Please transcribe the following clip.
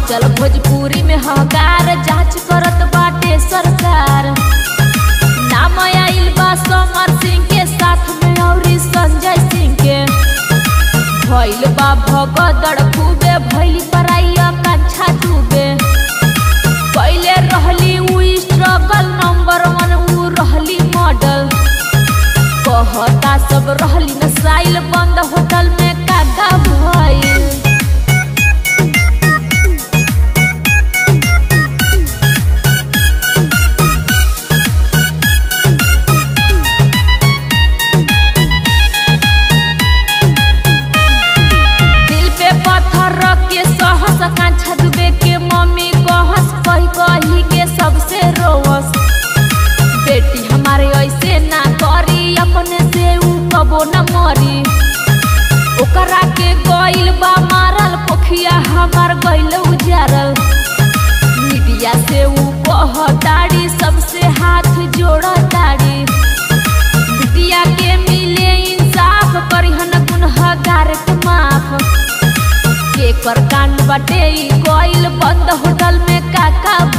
मचल भोजपुरी में हकार जांच करत बाटे सरकार नाम आइल बा समर सिंह के साथ में औरी संजय सिंह के भइल बा भगदड़ खूबे भइल पराइया कंछा डूबे पहले रहली उ स्ट्रगल नंबर वन उ रहली मॉडल कहता सब रहली नसाइल बंद होटल में काका भइल दिल पे पत्थर रख के सहस कांछा डूबे के मम्मी कहस कही कही के सबसे रोवस बेटी हमारे ऐसे ना करी अपने से ऊ कबो न मरी ओकरा के गइल बा मारल पोखिया हमार गइल उजारल मीडिया से ऊ कहताड़ी सबसे हाथ जोड़ताड़ी बिटिया के मिले इंसाफ करिहन गुनहगार के माफ केकर कांड बटे ई गइल बंद होटल में काका